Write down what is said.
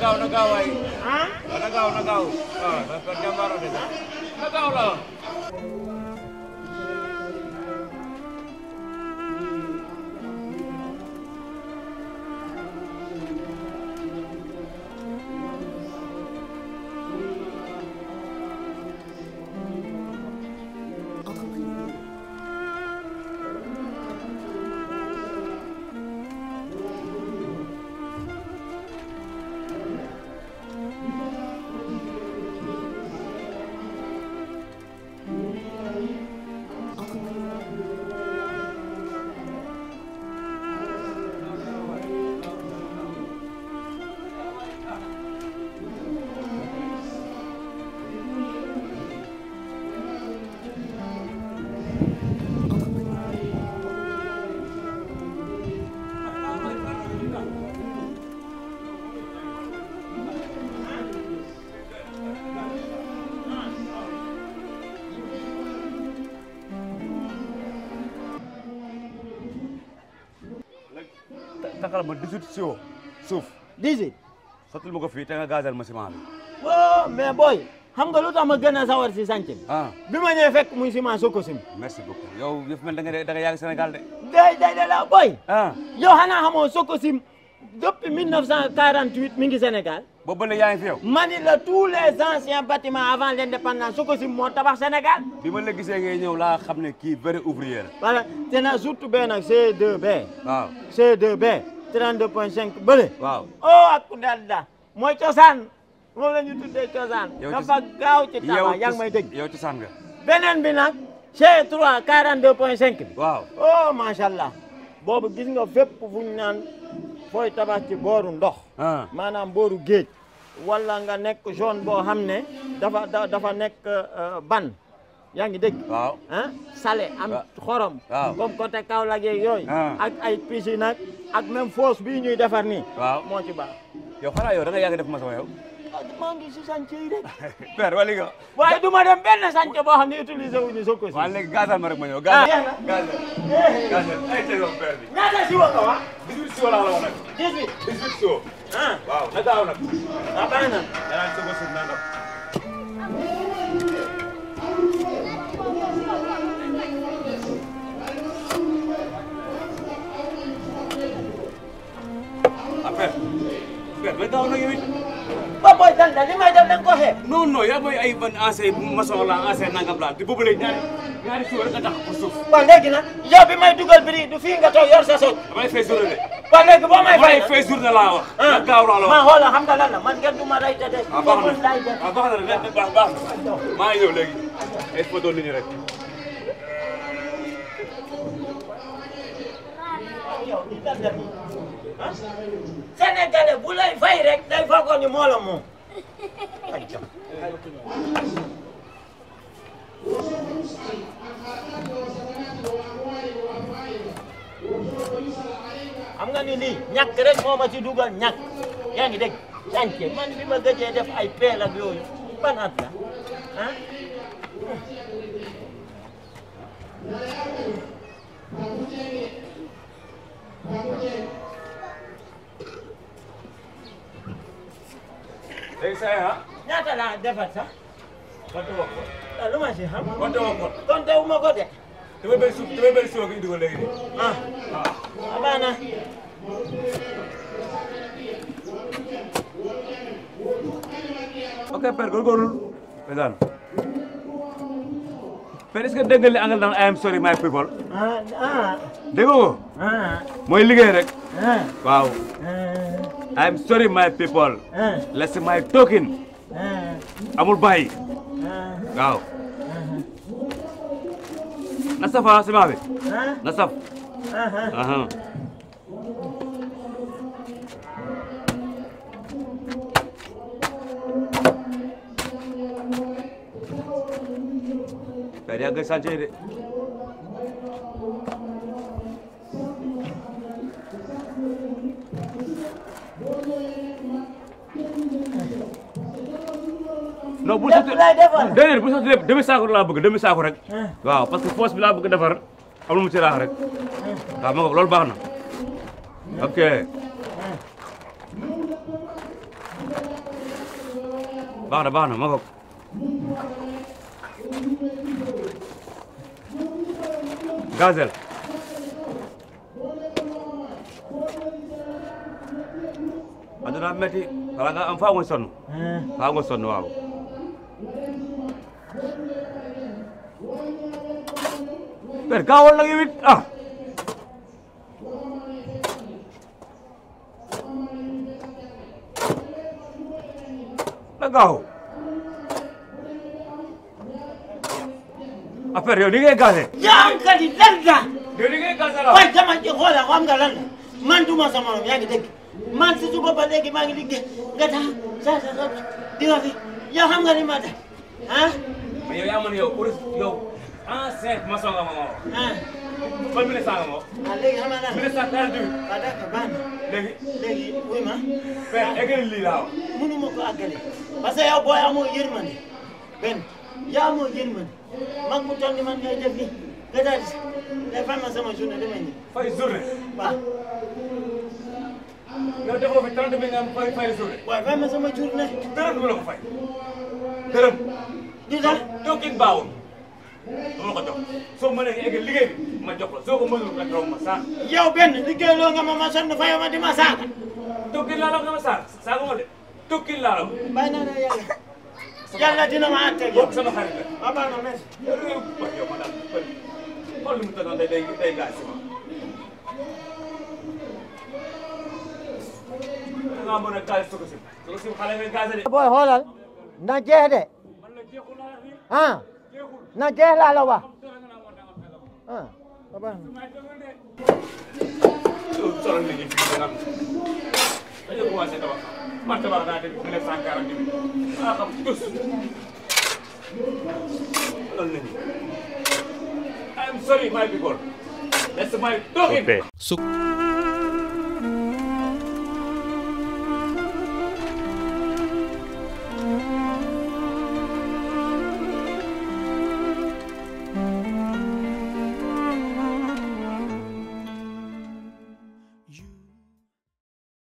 gaaw na gaaw waay ah na gaaw na gaaw ah dafa jàmbaaro de na gaaw la taxal ma 18 siwo suuf 18 sottil ma ko fii te nga gazal ma ciment bi oh mais boy xam nga lu tax ma gën a sawar si sànc bi ah bi ma ñëwee fekk muy ciment Sococim merci beaucoup yow yëf mel da nga da nga yàgg Sénégal de day day day la boy ah yow xanaa xamoo Sococim depuis 1948 mi ngi Sénégal boobu ba léegi yaa ngi fi yow mani la tous les anciens bâtiments avant l'indépendance Sococim moo tabax Sénégal bi ma la gisee ngay ñëw laa xam ne kii vrai ouvrier la voilà te na surtout benn nag C2B waaw C2B 32.5 bële waaw oh ak ku dalda mooy cosaan moom la ñu tuddee cosaan Yow dafa gaaw ci tabax yaa ngi may dégg yow cosaan nga beneen bi nag C3 42.5 bi waaw oh macha allah boobu gis nga fépp fu ñu naan fooy tabax ci booru ndox ah maanaam booru géej wala nga nekk zone boo xam ne dafa da- dafa nekk euh, ban yaa ngi dégg waaw ah salé am Wa- xorom waaw. comme côté Kaolack yeeg yooyu Ah. ak ay piscine nag ak même fosse bii ñuy defar nii waaw moo ci baax yow xanaa yow da nga yàgg def maçon yow ah maa ngi si chantier yi rek père wala nga waaye du ma dem benn chantier boo xam ne utiliser wuñu Sococim waaw léegi gazal ma rek ma ñëw ah gazal jeex na gazal Eh, gazal ay tey yow père bi ñaata si wa nga wax 18 siwo laa la wax nag 18 18 siwo ah waaw na gaaw nag ah baax na danaa soog a suuf nangam ah père père na gaaw nag yow it ba mooy dan da li may def da nga ko xeeb non non yaa mooy ay ban ancien maçon la ancien nangam la te boobu léegi ñaari ñaari siwo rek nga tax pour suuf waaw léegi nag yow bi may dugal biri du fii nga toog yor sa soog dama lay fay journée de waaw léegi boo may dama fay lay fay journée laa wax na gaaw laa la ma wax xoolal xam nga lan la man kenn du ma rey te de ah baax bokkul laay na def ah baax na rek baax baax na maa ngi ñëw léegi ay photo nit ñi rek yow li nga def ah Sénégalais bu lay fay rek day foogoon ni moo la moom ay jam xam nga ni lii ñàkk rek moo ma ci dugal ñàkk yaa ngi dégg chantier man bi ma gëjee def ay peel ak yooyu ban at la ah léegi saa yi ah ñaata laa defar sax konte woo ko ah lu ma si xam konte woo ko konte wu ma ko de damay benn suuf damay benn siwo gi indi ko léegi de ah abana ok père góorgóorlu ndeysaan père est-ce que dégg nga li angal naan I am sorry my people ah ah dégg nga ko ah mooy liggéey rek ah waaw ah I am sorry my people ah less my talking ah amul bàyyi ah waaw na saf ah ciment bi ah na saf ah aha père yaa ngi sànce de non bu lépp lay defar. déedéet bu sotti lépp demi saako laa bëgg demi saako rek waaw parce que fosse bi laa bëgg defar amul mu ci raax rek waaw ma nga loolu baax na ok baax na baax na ma ko gazel aduna metti wala nga am faa nga sonn faa nga sonn waaw per gaawal nag yow it ah na gaaw affaire yow ni ngay gaase yaa ngi kat yi lan la yow ni ngay gaase la waaye dama ci xoolal xam nga lan la man duma sa morom yaa ngi dégg man si suba ba léegi maa ngi liggéey nga tax sa sa sa di nga fi yow xam nga ni ma def ah mais yow yaa man yow pour yow ancien maçon nga ma ma wax ah ban ministre nga ma wax ah léegi xam nga lan la ministre quarante huit waaw d'accord baax na léegi léegi wuy ma père eggali lii laa wax mënu ma ko àggale parce que yow booy amoo yërmande benn yaa amoo yërmande mag mu toll ni man ngay def nii nga daal di day fay ma sama journée damay ñëw fay journée waaw yow defoo fi trente mille nga am fay fay journée waaye fay ma sama journée dërëm du ma la ko fay dërëm di tax toogin baawul du ma la ko jox soo mënee nga eggal liggéey bi ma jox la soo ko mënul rek raw ma saa yow benn liggéeyloo nga ma ma sonn fa yow ma di ma saaga tokkin laa la nga ma saa saaga ma de tokkin laa la bàyyi naa ne yàlla yàlla dina ma àtte yow boobu sama xarit la waaw baax na merci yow da ngay wax yow ma daal xool li mu tëddoon day day day gaas si ma da ngaa mën a gaas soko sim soko sim xale nga gaase de booy xoolal na jeex de man la jeexul laa la nii ah jeexul na jeex laa la wax ah waaw baax na solo nit ñi fii da nga dañoo commencé tabax man tabax naa depuis mille neuf cent quarante huit maa xam tous loolu nit ñi I am sorry my people that's my talking Su